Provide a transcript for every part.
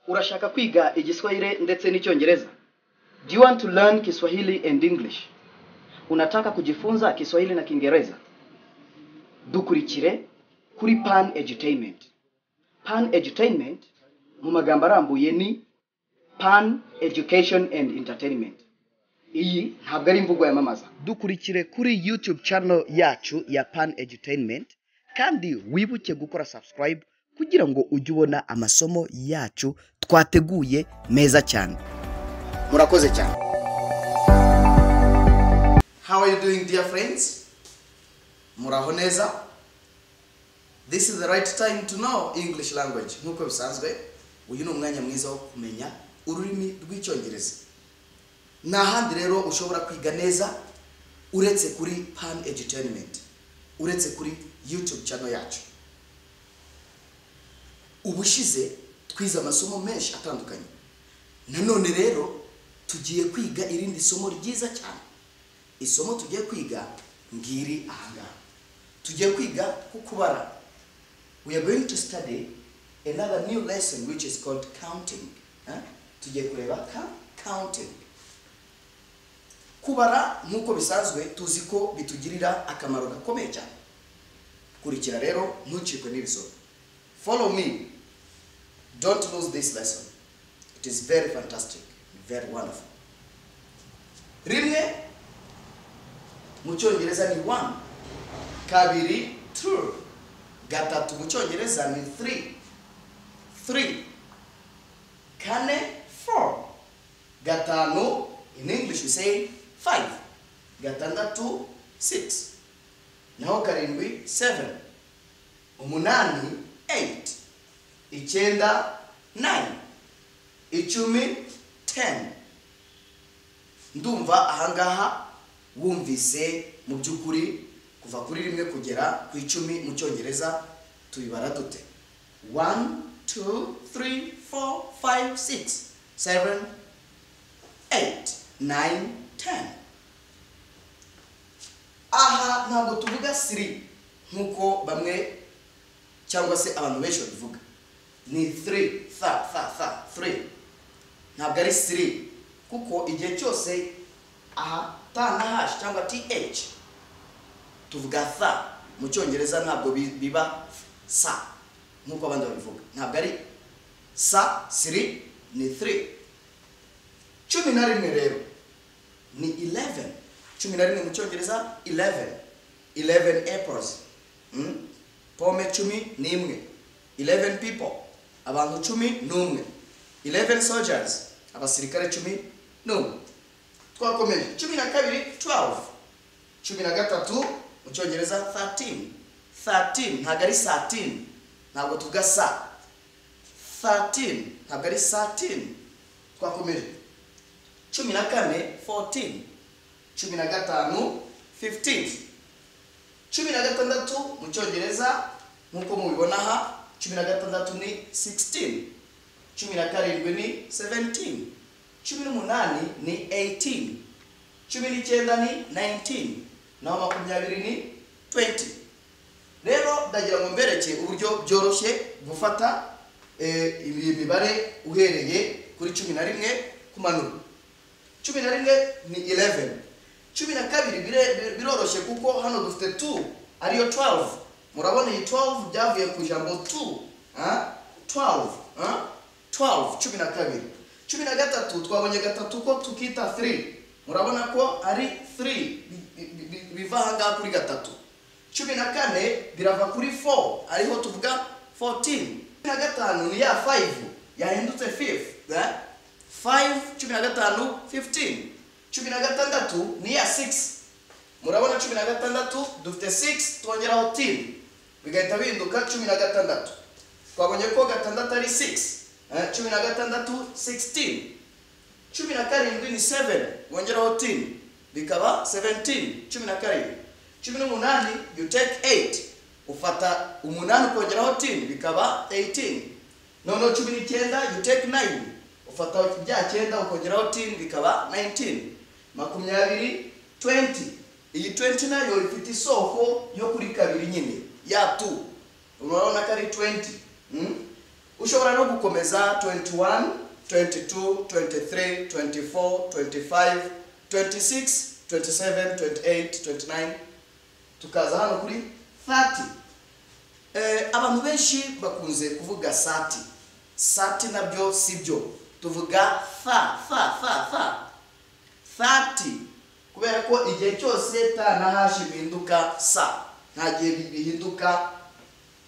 urashaka kwiga igiswahili ndetse n'icyongereza do you want to learn kiswahili and english unataka kujifunza kiswahili na kiingereza dukurikire kuri pan edutainment pan edutainment mu magambo arambuye ni pan education and entertainment iyi ntabwo ari imvugo yamamaza dukurikire kuri youtube channel yacu ya pan edutainment kandi wibuke gukora subscribe kugira ngo ujye ubona amasomo yacu twateguye meza cyane murakoze cyane How are you doing, dear friends? Muraho neza. This is the right time to know English language. Nk'uko bisanzwe, uyu ni umwanya mwiza wo kumenya ururimi rw'icyongereza. Ni ahandi rero ushobora kwiga neza uretse kuri Pan Edutainment, uretse kuri YouTube channel yacu. Ubushize twize amasomo menshi atandukanye. Nanone rero tugiye kwiga irindi somo ryiza cyane. isomo tugiye kwiga ngiri ahangaha tugiye kwiga ku kubara we are going to study another new lesson which is called counting Eh? tugiye kureba ka counting kubara nk'uko bisanzwe tuzi ko bitugirira akamaro gakomeye cyane kurikira rero ntucikwe n'ibisomo follow me don't lose this lesson it is very fantastic very wonderful rimwe mu cyongereza ni one kabiri two gatatu mu cyongereza ni three three kane four gatanu in english we say five gatandatu six naho karindwi seven umunani eight icyenda nine icumi ten ndumva ahangaha wumvise mu by'ukuri kuva kuri rimwe kugera ku icumi mu cyongereza tubibara dute one two three four five six seven eight nine ten aha ntabwo tuvuga siri nk'uko bamwe cyangwa se abantu benshi babivuga ni three tha tha tha three ntabwo ari siri kuko igihe cyose aha ta na hash cyangwa th tuvuga tha mu cyongereza ntabwo bi- biba sa nk'uko abandi babivuga ntabwo ari sa siri ni 3 cumi na rimwe rero ni 11 cumi na rimwe mu cyongereza 11 11 apples Mm? pome cumi n'imwe 11 people abantu cumi n'umwe 11 soldiers abasirikare cumi n'umwe twakomeje cumi na kabiri 12 cumi na gatatu mu cyongereza 13 13 ntabwo ari 13 ntabwo tuvuga sa 13 ntabwo ari 13 twakomeje cumi na kane 14 cumi na gatanu 15 cumi na gatandatu mu cyongereza nk'uko mubibona aha cumi na gatandatu ni 16 cumi na karindwi ni 17 cumi n'umunani ni 18 cumi n'icyenda ni 19 naho makumyabiri ni 20 rero ndagira ngo mbereke uburyo byoroshye gufata eh, iyi mibare uhereye kuri cumi na rimwe kumanura cumi na rimwe ni 11 cumi na kabiri bire- bire- biroroshye kuko hano dufite 2 ariyo 12 murabona iyi 12 byavuye ku ijambo 2 ah? 12 ah? 12 cumi na kabiri cumi na gatatu twabonye gatatu ko tukita 3 murabona ko ari 3 bi- bi- bi- biva ahangaha kuri gatatu cumi na kane birava kuri 4 ariho tuvuga 14 cumi na gatanu ni ya 5 yahindutse 5 eh? 5 cumi na gatanu 15 cumi na gatandatu ni ya 6 murabona cumi na gatandatu dufite 6 twongeraho 10 bigahita bihinduka cumi na gatandatu twabonye ko gatandatu ari 6 eh, cumi na gatandatu 16 cumi na karindwi ni 7 wongeraho 10 bikaba 17 cumi na karindwi cumi n'umunani you take 8 ufata umunani ukongeraho 10 bikaba 18 noneho cumi n'icyenda you take 9 ufata bya cyenda ukongeraho 10 bikaba 19 makumyabiri 20 iyi 20 nayo ifite isoko yo kuri kabiri nyine ya 2 urabona ko ari 20 mm? ushobora no gukomeza 21 22 23 24 25 26 27 28 29 tukaza hano kuri 30 eh, abantu benshi bakunze kuvuga sati sati nabyo sibyo tuvuga fa fa fa fa 30 kubera ko igihe cyose ta na hashi bihinduka sa nta gihe bi- bihinduka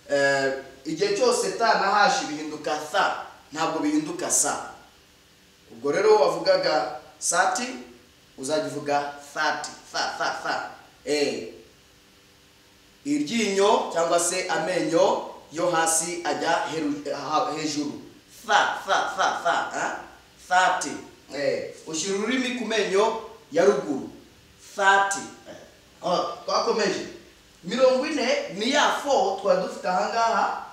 eh, igihe cyose ta na hashi bihinduka sa ntabwo bihinduka sa ubwo rero wavugaga sati uzajya uvuga thati fa fa fa eh iryinyo cyangwa se amenyo yo hasi ajya heru- ha- hejuru fa fa fa fa ha? fati eh, ushyira ururimi ku menyo ya ruguru fati eh. Oh, twakomeje mirongo ine ni ya fo twari dufite ahangaha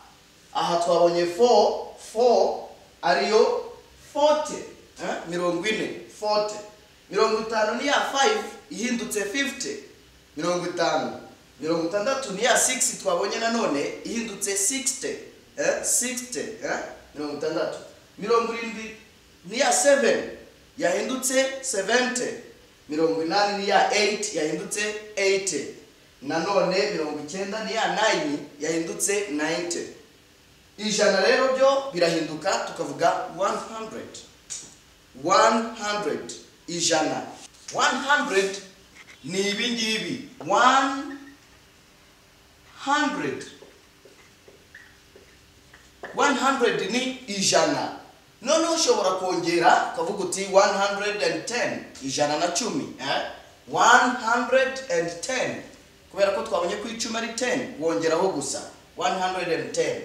aha twabonye fo fo ariyo fote eh, mirongo ine fote mirongo itanu ni ya fayive ihindutse fifite mirongo itanu mirongo itandatu ni ya 6 twabonye nanone ihindutse 60 eh 60 eh mirongo itandatu mirongo irindwi ni ya 7 yahindutse 70 mirongo inani ni ya 8 yahindutse 80 nanone mirongo icyenda ni ya 9 yahindutse 90 ijana rero byo birahinduka tukavuga 100 100 ijana 100 ni ibi ngibi 100 100 ni ijana noneho ushobora kongera ukavuga uti 110 ijana na cumi eh? 110 kubera ko twabonye ko icumi ari 10 wongeraho gusa 110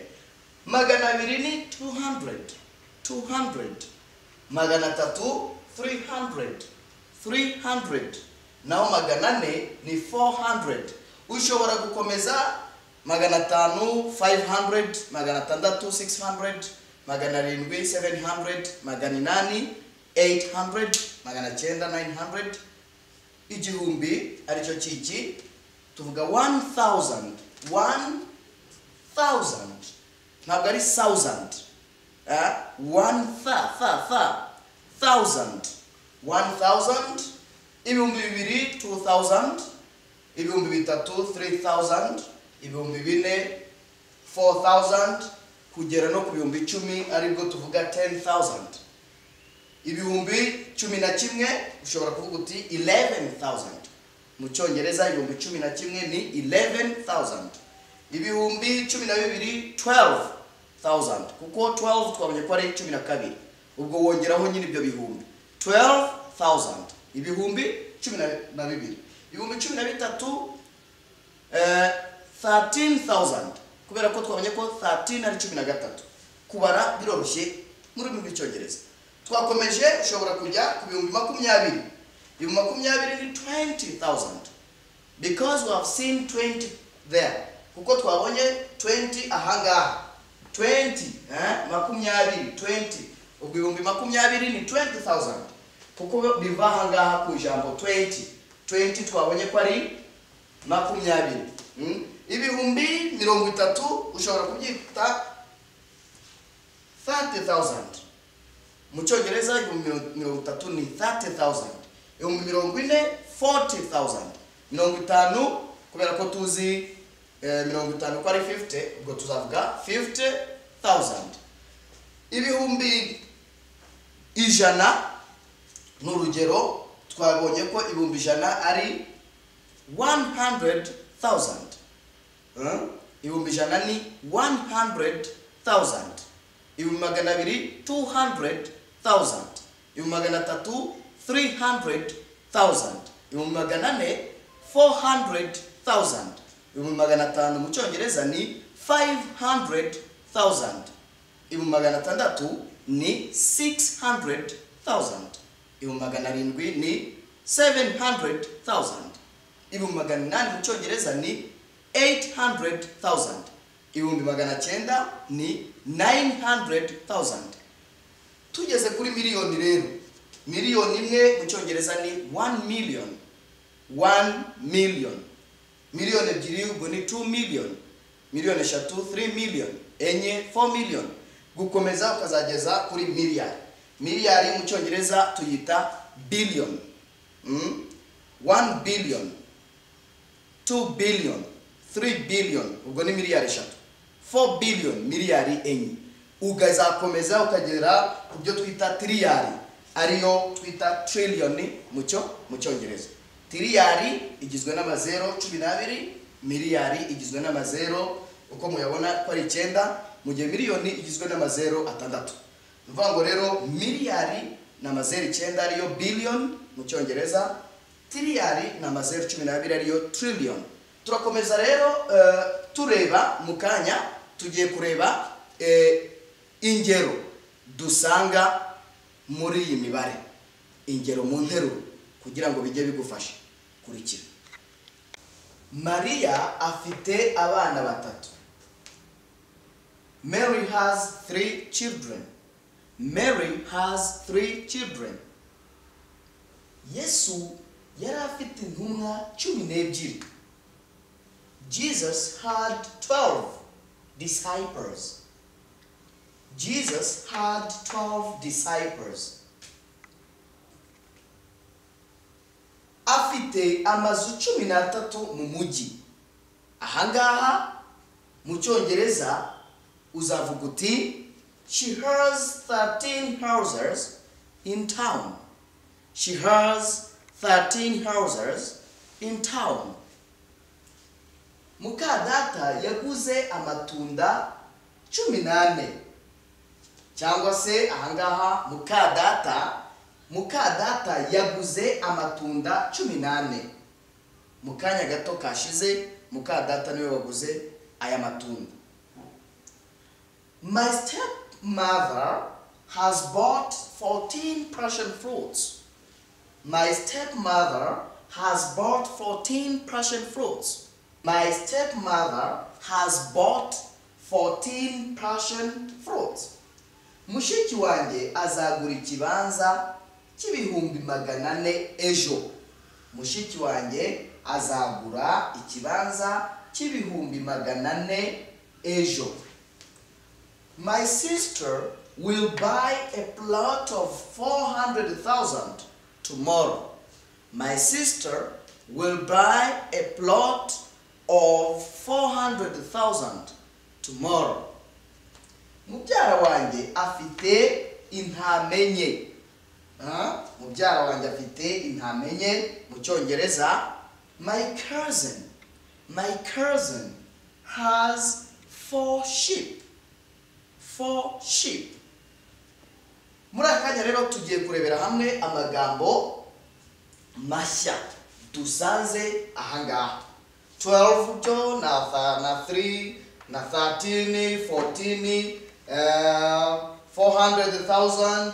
magana abiri ni 200 200 magana atatu 300 300 naho magana ane ni 400 ushobora gukomeza magana atanu 500 magana atandatu 600 magana arindwi 700 magana inani 800 magana cyenda 900 igihumbi aricyo kiki tuvuga 1000 1000 ntabwo ari 1000 Ah, one fa fa fa thousand one thousand ibihumbi bibiri two thousand ibihumbi bitatu three thousand ibihumbi bine four thousand kugera no ku bihumbi icumi aribwo tuvuga ten thousand ibihumbi cumi na kimwe ushobora kuvuga uti eleven thousand mu cyongereza ibihumbi cumi na kimwe ni eleven thousand ibihumbi cumi na bibiri twelve thousand kuko twelve twabonye ko ari cumi na kabiri ubwo wongeraho nyine ibyo bihumbi twelve thousand ibihumbi cumi na- na bibiri ibihumbi cumi na bitatu eh, 13,000 kubera ko twabonye ko 13 ari cumi na gatatu kubara biroroshye mu rurimi rw'icyongereza twakomeje ushobora kujya ku bihumbi makumyabiri ibihumbi makumyabiri ni 20,000 because we have seen 20 there kuko twabonye 20 ahangaha 20 eh? makumyabiri 20 ubwo ibihumbi makumyabiri ni 20,000 kuko biva ahangaha ku ijambo 20 20 twabonye ko ari makumyabiri Mm. ibihumbi mirongo itatu ushobora kubyita 30,000 mu cyongereza ibihumbi miro- mirongo itatu ni 30,000 ibihumbi mirongo ine 40,000 mirongo itanu kubera ko tuzi eh, mirongo itanu ko ari 50 ubwo tuzavuga 50,000 ibihumbi ijana ni urugero twabonye ko ibihumbi ijana ari 100,000 Eh? ibihumbi ijana ni 100,000 ibihumbi magana abiri 200,000 ibihumbi magana atatu 300,000 ibihumbi magana ane 400,000 ibihumbi magana atanu mu cyongereza ni 500,000 ibihumbi magana atandatu ni 600,000 ibihumbi magana arindwi ni 700,000 ibihumbi magana inani mu cyongereza ni 800,000 ibihumbi magana cyenda ni 900,000 tugeze kuri miliyoni rero miliyoni imwe mu cyongereza ni 1 million 1 million miliyoni ebyiri ubwo ni 2 million miliyoni eshatu 3 million enye 4 million gukomeza ukazageza kuri miliyari miliyari mu cyongereza tuyita biliyoni wani biliyoni tu biliyoni turi biliyoni ubwo ni miliyari eshatu fo biliyoni miliyari enye ukazakomeza ukagera ku byo twita tiriyari ariyo twita tiriliyoni mu cyo mu cyongereza tiriyari igizwe n'amazero cumi n'abiri miliyari igizwe n'amazero uko muyabona ko ari icyenda mu gihe miliyoni igizwe n'amazero atandatu ni ukuvuga ngo rero miliyari ni amazero icyenda ariyo biliyoni mu cyongereza tiriyari ni amazero cumi n'abiri ariyo tiriliyoni turakomeza rero eh, tureba mu kanya tugiye kureba eh, ingero dusanga muri iyi mibare ingero mu nteruro kugira ngo bijye bigufasha kurikira mariya afite abana batatu mary has three children mary has three children yesu yari afite intumwa cumi n'ebyiri jesus had twelve disciples jesus had twelve disciples afite amazu cumi n'atatu mu mujyi ahangaha mu cyongereza uzavuga uti she has 13 houses in town she has 13 houses in town muka data yaguze amatunda cumi n'ane cyangwa se ahangaha muka data muka data yaguze amatunda cumi n'ane mu kanya gato kashize muka data niwe waguze aya matunda my stepmother has bought 14 prussian fruits my stepmother has bought 14 prussian fruits my stepmother has bought 14 prussian fruits mushiki wanjye azagura ikibanza cy'ibihumbi magana ane ejo mushiki wanjye azagura ikibanza cy'ibihumbi magana ane ejo my sister will buy a plot of 400,000 tomorrow my sister will buy a plot of 400,000 tomorrow mubyara wanjye afite intame nke Ah, mubyara wanjye afite intame nke mu cyongereza my cousin my cousin has four sheep four sheep muri aka kanya rero tugiye kurebera hamwe amagambo mashya dusanze ahangaha 12 byo na tha- na 3 na 13 14 eh, 400,000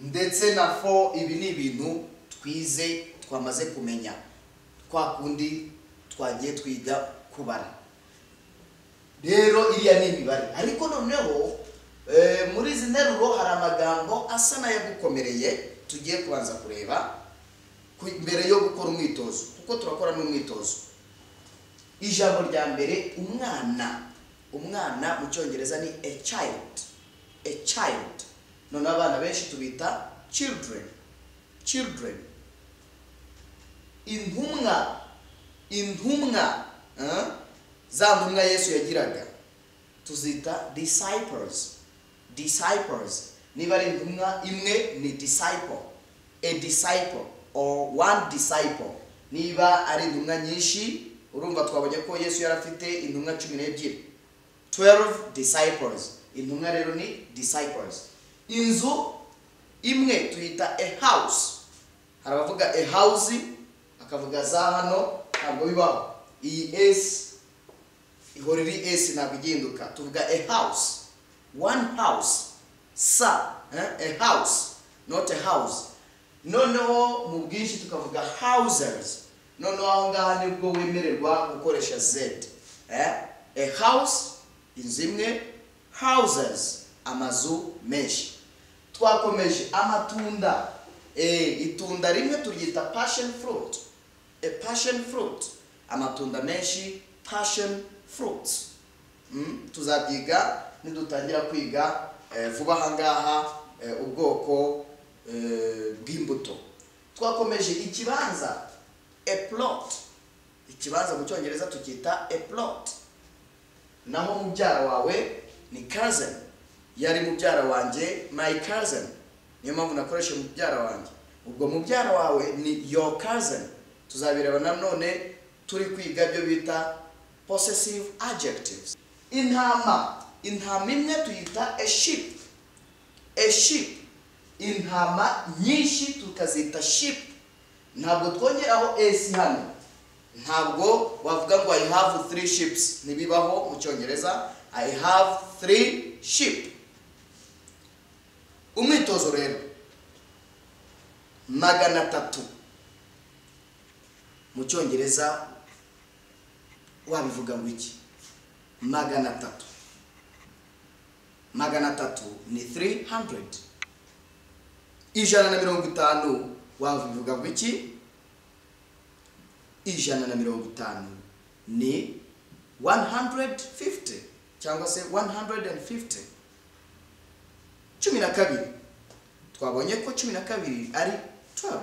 ndetse na 4 ibi ni ibintu twize twamaze kumenya kwa kundi twagiye twiga kubara rero iriya ni imibare ariko noneho eh, muri izi nteruro hari amagambo asa n'ayagukomereye tugiye kubanza kureba ku- mbere yo gukora umwitozo kuko turakora n'umwitozo ijambo rya mbere umwana umwana mu cyongereza ni a child a child none abana benshi tubita children children intumwa intumwa eh, za ntumwa yesu yagiraga tuzita disciples disciples niba ari intumwa imwe ni disciple a disciple or one disciple niba ari intumwa nyinshi urumva twabonye ko yesu yari afite intumwa cumi n'ebyiri 12 disciples intumwa rero ni disciples inzu imwe tuyita a house hari abavuga a house akavuga za hano ntabwo bibaho iyi esi ihora iri esi ntabwo iginduka tuvuga a house one house sa eh, a house not a house noneho mu bwinshi tukavuga houses noneho aho ngaho nibwo wemererwa gukoresha z eh? a house inzu imwe houses amazu menshi twakomeje amatunda eh, itunda rimwe turyita passion fruit a passion fruit amatunda menshi passion fruits mm? tuzabyiga nidutangira kwiga eh, vuba aha ngaha eh, ubwoko eh, bw'imbuto twakomeje ikibanza a plot ikibanza mu cyongereza tucyita a plot naho mubyara wawe ni cousin yari mubyara wanjye my cousin niyo mpamvu nakoresha mubyara wanjye ubwo mubyara wawe ni your cousin tuzabireba nanone turi kwiga ibyo bita possessive adjectives intama intama imwe tuyita a sheep a sheep intama nyinshi tukazita sheep ntabwo twongeraho s hano ntabwo wavuga ngo i have three ships ntibibaho mu cyongereza i have three ship umwitozo rero magana atatu mu cyongereza wabivuga ngo iki magana atatu magana atatu ni 300 ijana na mirongo itanu wabivuga ngo iki ijana na mirongo itanu ni 150 cyangwa se 150 cumi na kabiri twabonye ko cumi na kabiri ari 12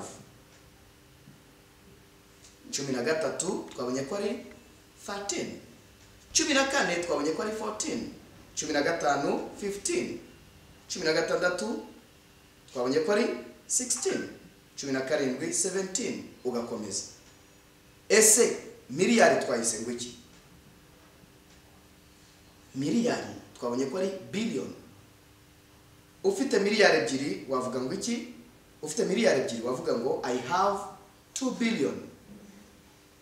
cumi na gatatu twabonye ko ari 13 cumi na kane twabonye ko ari 14 cumi na gatanu 15 cumi na gatandatu twabonye ko ari 16 cumi na karindwi 17 ugakomeza ese miliyari twayise ngo iki miliyari twabonye ko ari biliyoni ufite miliyari ebyiri wavuga ngo iki ufite miliyari ebyiri wavuga ngo i have 2 billion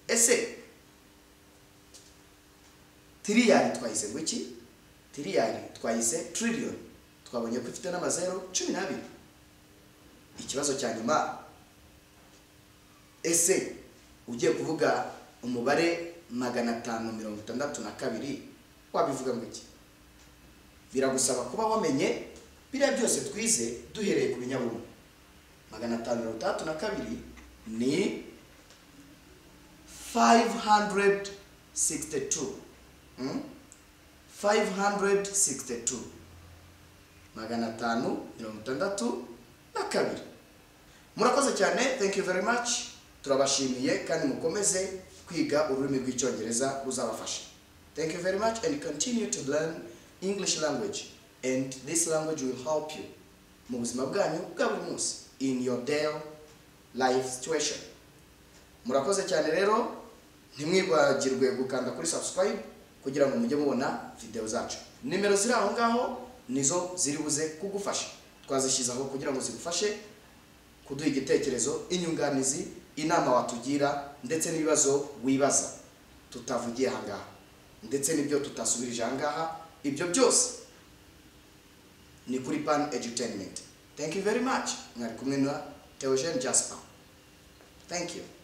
ese tiriyari twayise ngo iki tiriyari twayise trillion twabonye ko ifite n'amazero cumi n'abiri ikibazo cya nyuma ese ugiye kuvuga umubare magana atanu mirongo itandatu na kabiri wabivuga ngo iki biragusaba kuba wamenye biriya byose twize duhereye ku binyabumwe magana atanu mirongo itandatu na kabiri ni 562 Mm? 562 magana atanu mirongo itandatu na kabiri murakoze cyane thank you very much turabashimiye kandi mukomeze kwiga ururimi rw'icyongereza ruzabafasha thank you very much and continue to learn english language and this language will help you mu buzima bwanyu bwa buri munsi in your daily life situation murakoze cyane rero ntimwibagirwe gukanda kuri subscribe kugira ngo mujye mubona video zacu nimero ziri aho ngaho nizo ziri buze kugufasha twazishyize aho kugira ngo zigufashe kuduha igitekerezo inyunganizi inama watugira ndetse n'ibibazo wibaza tutavugiye aha ngaha ndetse n'ibyo tutasubirije aha ngaha ibyo byose ni kuri pan edutainment thank you very much mwari kumwe na theogene jasper thank you